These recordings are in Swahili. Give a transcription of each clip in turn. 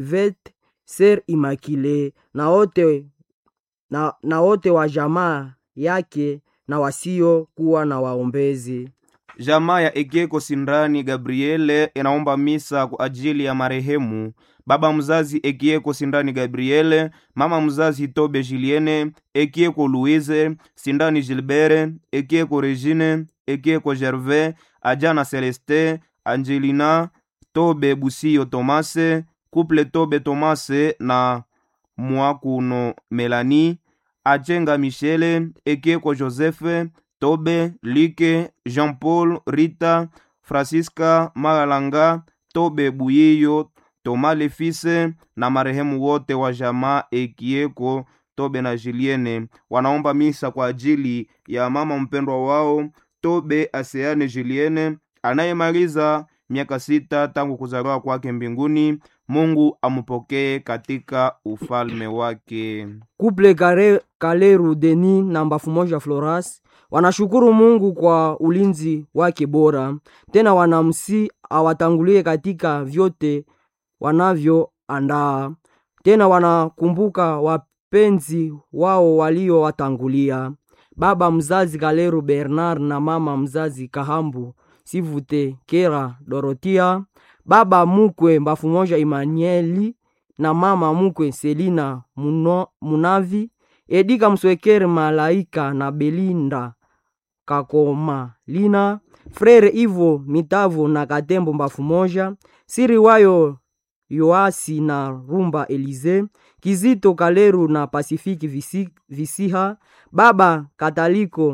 vet ser Immaculée na wote na, na wote wa jamaa yake na wasio kuwa na waombezi. Jamaa ya Ekeko Sindani Gabriele inaomba misa kwa ajili ya marehemu baba mzazi Ekieko Sindani Gabriele, mama mzazi Tobe Julienne, Ekieko Louise, Sindani Gilbert, Ekieko Regine, Ekieko Gervais, Ajana Celeste, Angelina, Tobe Busio Tomase, Couple Tobe Tomase na Mwakuno Melanie, Achenga Michele, Ekieko Joseph, Tobe, Like, Jean-Paul, Rita, Francisca, Magalanga, Tobe Buyiyo, Toma Lefise na marehemu wote wa jamaa Ekieko, Tobe na Julienne wanaomba misa kwa ajili ya mama mpendwa wao Tobe Aseane Julienne anayemaliza miaka sita tangu kuzaliwa kwake mbinguni. Mungu amupokee katika ufalme wake. Kuple Kare, Kaleru Deni na Mbafu Moja Floras wanashukuru Mungu kwa ulinzi wake bora, tena wanamsi awatangulie katika vyote wanavyoandaa. Tena wanakumbuka wapenzi wao waliowatangulia, baba mzazi Kaleru Bernard na mama mzazi Kahambu Sivute Kera Dorotia, baba mukwe Mbafu Moja Emmanueli na mama mukwe Selina Muno, Munavi Edika Mswekere Malaika na Belinda Kakoma Lina Frere Ivo Mitavo na Katembo Mbafu Moja Siri wayo Yoasi na Rumba Elize Kizito Kaleru na Pasifiki Visi, Visiha Baba Kataliko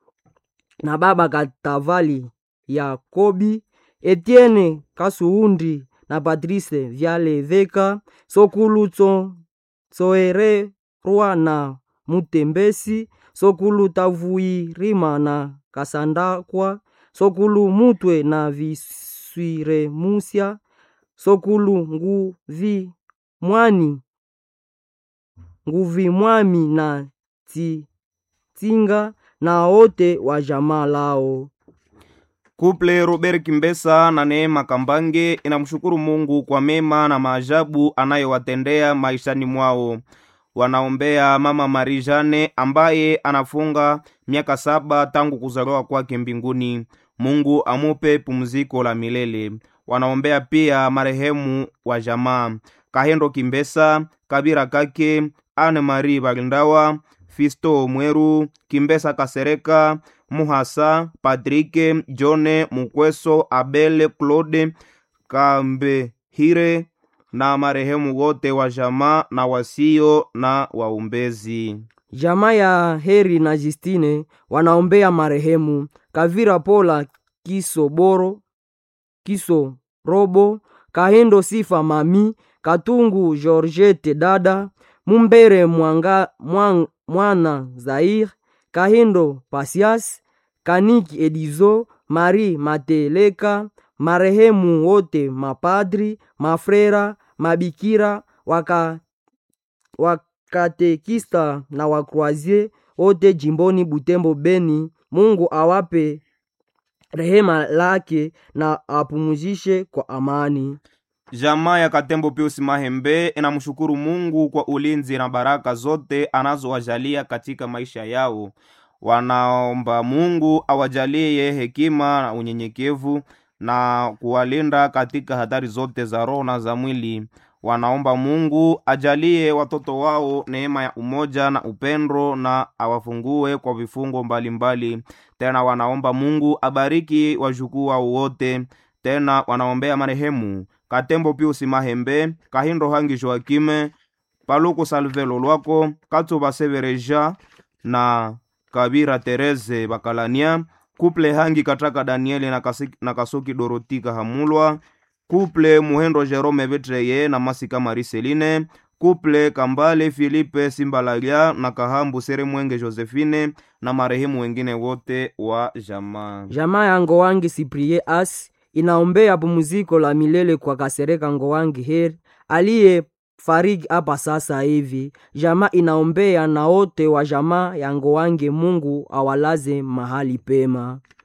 na Baba Katavali Yakobi Etienne Kasuundi na Patrice Vyaleveka Sokulu Tso Tsoere Rwa na Mutembesi Sokulu Tavuirima na Kasandakwa Sokulu Mutwe na Viswiremusya Sokulu Nguvi Mwani Nguvi Mwami na Tsinga na wote wa jamaa lao. Kuple Robert Kimbesa na Neema Kambange inamshukuru Mungu kwa mema na maajabu anayowatendea maishani mwao. Wanaombea mama Marie Jane ambaye anafunga miaka saba tangu kuzaliwa kwake mbinguni. Mungu amupe pumziko la milele. Wanaombea pia marehemu wa jamaa Kahendo Kimbesa, Kabira Kake, Anne Marie Balindawa, Fisto Mweru, Kimbesa Kasereka, Muhasa, Patrike, Jone, Mukweso, Abele, Claude, Kambehire na marehemu wote wa jamaa na wasio na waumbezi. Jamaa ya Heri na Justine wanaombea marehemu Kavira Pola Kiso Boro Kiso Robo Kahendo Sifa Mami Katungu Georgette Dada Mumbere Mwanga, Mwang, Mwana Zair Kahindo Pasias Kaniki Edizo Marie Mateleka marehemu wote mapadri mafrera mabikira waka, wakatekista na wakroazie wote jimboni Butembo Beni. Mungu awape rehema lake na apumuzishe kwa amani. Jamaa ya Katembo Pius Mahembe inamshukuru Mungu kwa ulinzi na baraka zote anazowajalia katika maisha yao. Wanaomba Mungu awajalie hekima na unyenyekevu na kuwalinda katika hatari zote za roho na za mwili. Wanaomba Mungu ajalie watoto wao neema ya umoja na upendo na awafungue kwa vifungo mbalimbali mbali. Tena wanaomba Mungu abariki wajukuu wao wote. Tena wanaombea marehemu Katembo Pius Mahembe, Kahindo Hangi Joakime, Paluku Salvelo Lwako, Katsuba Severeja na Kabira Tereze Bakalania, Kuple Hangi Kataka Danieli na, kasi, na Kasuki Dorotika Hamulwa, Kuple Muhendo Jerome Betreye na Masika Mariseline, Kuple Kambale Filipe Simbalalia na Kahambu Sere Mwenge Josephine na marehemu wengine wote wa jamaa. Jamaa ya Ngowangi Siprie As inaombea pumziko la milele kwa Kasereka Ngowangi Heri aliye fariki hapa sasa hivi. Jamaa inaombea na wote wa jamaa ya Ngowangi, Mungu awalaze mahali pema.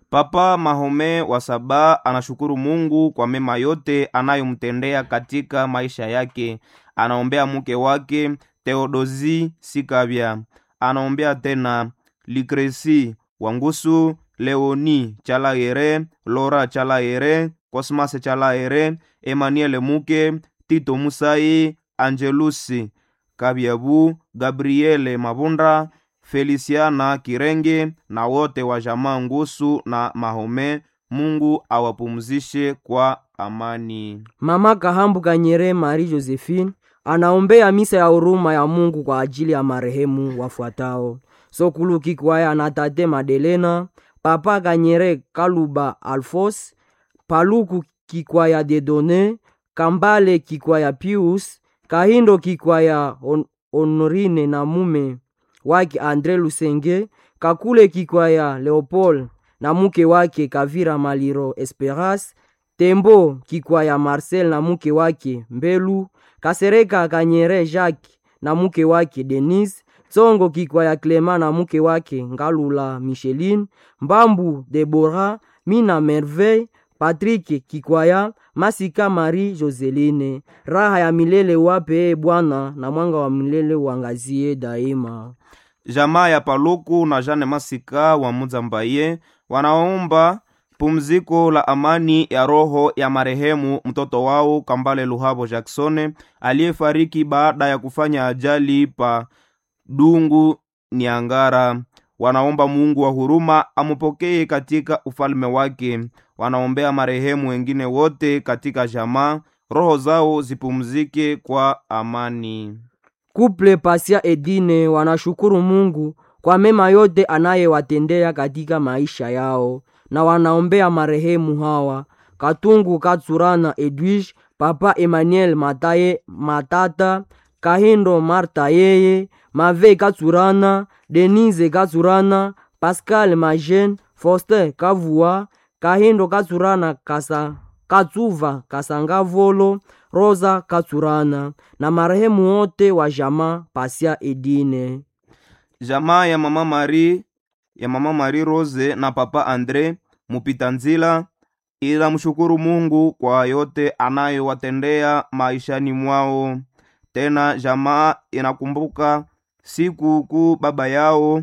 Papa Mahome wa Saba anashukuru Mungu kwa mema yote anayomtendea katika maisha yake. Anaombea mke wake Theodosi Sikabya, anaombea tena Likresi Wangusu, Leoni Chalaere, Lora Chalaere, Cosmas Chalaere, Emmanuel Muke, Tito Musai, Angelusi Kabyabu, Gabriele Mabunda, Feliciana Kirenge na wote wa jamaa Ngusu na Mahome. Mungu awapumzishe kwa amani. Mama Kahambu Kanyere Marie Josephine anaombea misa ya huruma ya Mungu kwa ajili ya marehemu wafuatao: Sokulu Kikwaya na Tate Madelena, Papa Kanyere Kaluba Alfos, Paluku Kikwaya Dedone, Kambale Kikwaya Pius, Kahindo Kikwaya On Honorine na mume wake Andre Lusenge, Kakule Kikwaya Leopold na mke wake Kavira Maliro Esperas, Tembo Kikwaya Marcel na mke wake Mbelu, Kasereka Kanyere Jacques na mke wake Denise, Tsongo Kikwaya Clema na mke wake Ngalula Micheline, Mbambu Debora, Mina Merveille, Patrick Kikwaya, Masika Marie Joseline. Raha ya milele wape e Bwana, na mwanga wa milele uangazie daima. Jamaa ya Paluku na Jane Masika wa Muzambaye wanaomba pumziko la amani ya roho ya marehemu mtoto wao Kambale Luhabo Jackson aliyefariki baada ya kufanya ajali pa Dungu Niangara. Wanaomba Mungu wa huruma amupokee katika ufalme wake. Wanaombea marehemu wengine wote katika jamaa, roho zao zipumzike kwa amani. Kuple Pasia Edine wanashukuru Mungu kwa mema yote anayewatendea katika maisha yao, na wanaombea marehemu hawa: Katungu Katsurana Edwige, Papa Emmanuel Mataye Matata, Kahindo Marta yeye, Mave Katsurana, Denise Katsurana, Pascal Majen, Foster Kavua, Kahindo Katsurana Kasa Katsuva Kasangavolo, Rosa Katsurana na marehemu wote wa jamaa Pasia Edine. Jamaa ya mama Marie ya mama Marie Rose na papa Andre mupita nzila inamshukuru Mungu kwa yote anayowatendea maishani mwao. Tena jamaa inakumbuka siku kuu baba yao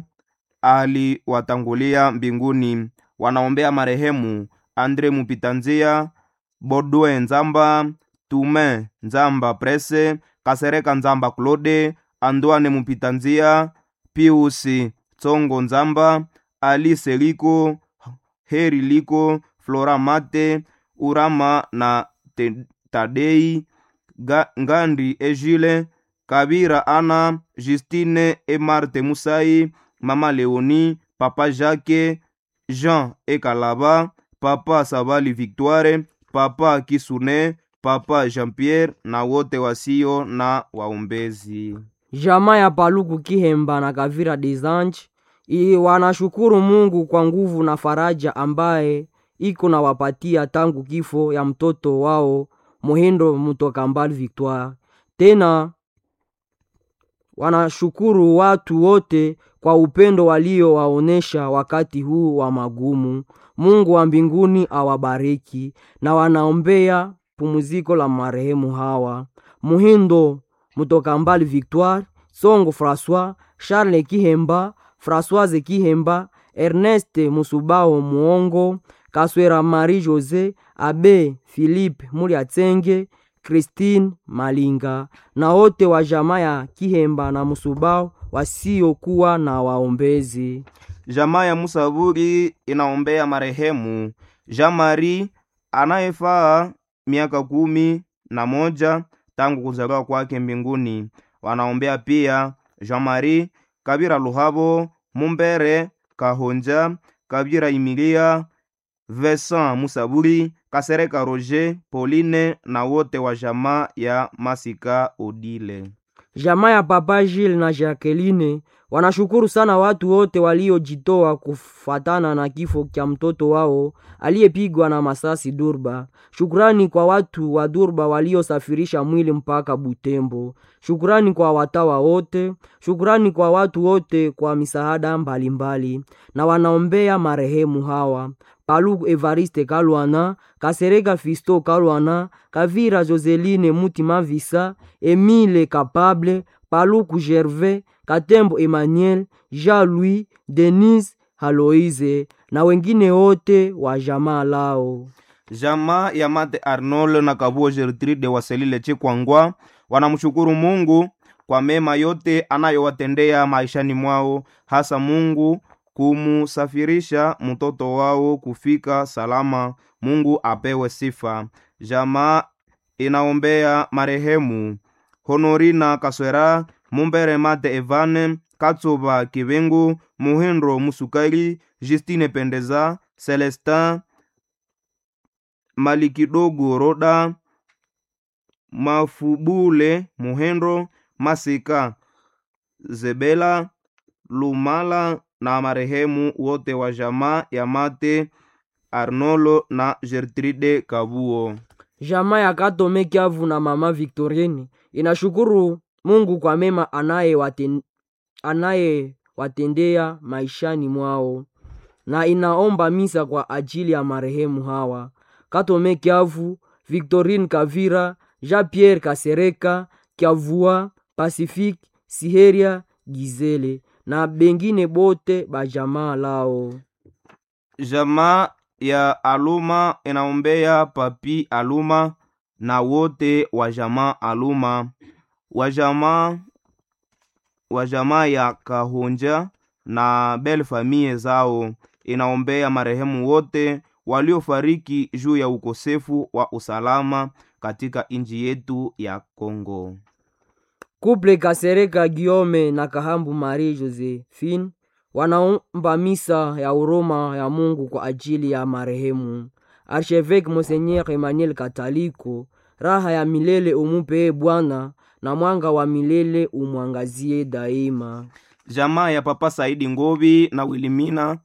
aliwatangulia mbinguni. Wanaombea marehemu Andre Mupitanzia, Bodwe Nzamba, Tume Nzamba Prese, Kasereka Nzamba Claude, Andwane Mupitanzia, Piusi Tsongo Nzamba, Alice Liko, Heri Liko, Flora Mate, Urama na Te- Tadei, Ga, Ngandi Ejile, Kabira Ana, Justine e Marte Musai, Mama Leoni, Papa Jacques, Jean e Kalaba, Papa Sabali Victoire, Papa Kisune, Papa Jean-Pierre na wote wasio na waombezi. Jamaa ya Paluku Kihemba na Kavira Desange i wanashukuru Mungu kwa nguvu na faraja ambaye iko na wapatia tangu kifo ya mtoto wao Muhindo Mutokambali Victoire. Tena wanashukuru watu wote kwa upendo waliowaonesha wakati huu wa magumu. Mungu wa mbinguni awabariki na wanaombea pumziko la marehemu hawa Muhindo Mutokambali Victoire, Songo François, Charles Kihemba, Françoise Kihemba, Ernest Musubao Muongo, Kaswera Marie Jose, Abe Philippe Muliatsenge, Christine Malinga na wote wa jamaa ya Kihemba na Musubao wasiokuwa na waombezi. Jamaa ya Musaburi inaombea marehemu Jean Marie anayefaa miaka kumi na moja tangu kuzaliwa kwake mbinguni. Wanaombea pia Jean Marie Kabira Luhabo, Mumbere Kahonja, Kabira Imilia, Vincent Musaburi, Kasereka Roger, Pauline na wote wa jamaa ya Masika Odile. Jamaa ya Papa Gilles na Jacqueline wanashukuru sana watu wote waliojitoa kufatana na kifo cha mtoto wao aliyepigwa na masasi Durba. Shukrani kwa watu wa Durba waliosafirisha mwili mpaka Butembo. Shukrani kwa watawa wote. Shukrani kwa watu wote kwa misaada mbalimbali, na wanaombea marehemu hawa paluku evariste kalwana kasereka fisto kalwana kavira joseline mutima visa emile kapable paluku gervais katembo emmanuel jean louis denise haloise na wengine wote wa jamaa lao jamaa ya mate arnold na kabuo gertrude waselile chikwangwa wanamshukuru mungu kwa mema yote anayowatendea maishani mwao hasa mungu kumusafirisha mtoto wao kufika salama mungu apewe sifa jamaa inaombea marehemu honorina kaswera mumbere mate evane katsuba kibengu muhindo musukali justine pendeza celestin malikidogo roda mafubule muhendo masika zebela lumala na marehemu wote wa jamaa ya mate arnolo na gertrude kabuo jamaa ya katome kiavu na mama victorine inashukuru mungu kwa mema anayewaten- anayewatendea maishani mwao na inaomba misa kwa ajili ya marehemu hawa katome kiavu victorine kavira jean pierre kasereka kiavua pacifique siheria gizele na bengine bote bajamaa lao jamaa ya aluma inaombea papi aluma na wote wa jamaa aluma wa jamaa wa jamaa ya kahonja na bel famie zao inaombea marehemu wote waliofariki juu ya ukosefu wa usalama katika nchi yetu ya Kongo. kuple kasereka giome na kahambu marie josephine wanaomba misa ya uroma ya mungu kwa ajili ya marehemu archevêque monseigneur emmanuel kataliko raha ya milele umupee bwana na mwanga wa milele umwangazie daima Jamaa ya Papa Saidi Ngovi na Wilimina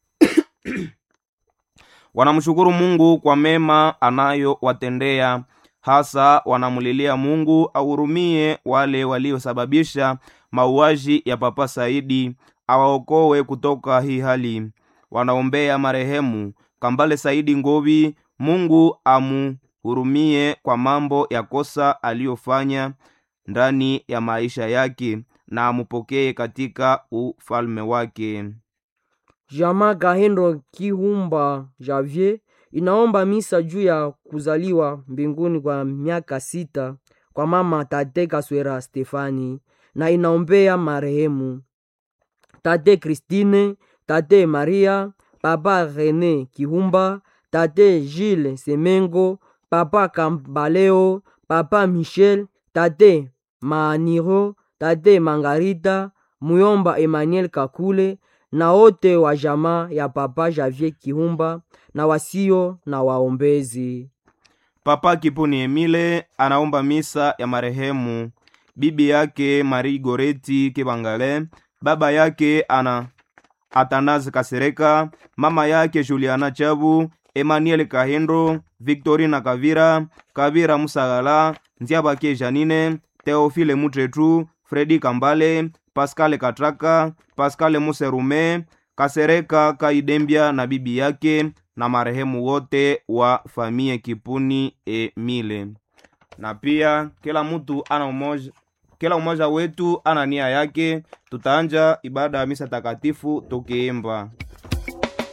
wanamshukuru Mungu kwa mema anayowatendea, hasa wanamulilia Mungu ahurumie wale waliosababisha mauaji ya Papa Saidi, awaokoe kutoka hii hali. Wanaombea marehemu Kambale Saidi Ngovi, Mungu amuhurumie kwa mambo ya kosa aliyofanya ndani ya maisha yake na amupokee katika ufalme wake. jamaa kahendo kihumba javier inaomba misa juu ya kuzaliwa mbinguni kwa miaka sita kwa mama tate kaswera stefani na inaombea marehemu tate kristine tate maria papa rene kihumba tate gilles semengo papa kambaleo papa michel tate maaniro tate mangarita muyomba emmanuel kakule na wote wa jamaa ya papa javier kihumba na wasio na waombezi Papa Kipuni Emile anaomba misa ya marehemu bibi yake Marie Goreti Kibangale, baba yake ana Atanazi Kasereka, mama yake Juliana Chabu, Emmanuel Kahendo, Victorina Kavira, Kavira Musagala, Nziabake Janine, Theophile Mutretu, Fredi Kambale, Pascal Katraka, Pascal Muserume, Kasereka Kaidembia na bibi yake na marehemu wote wa famie Kipuni Emile. Na pia kila mtu ana umoja, kila umoja wetu ana nia yake. Tutaanja ibada ya misa takatifu tukiimba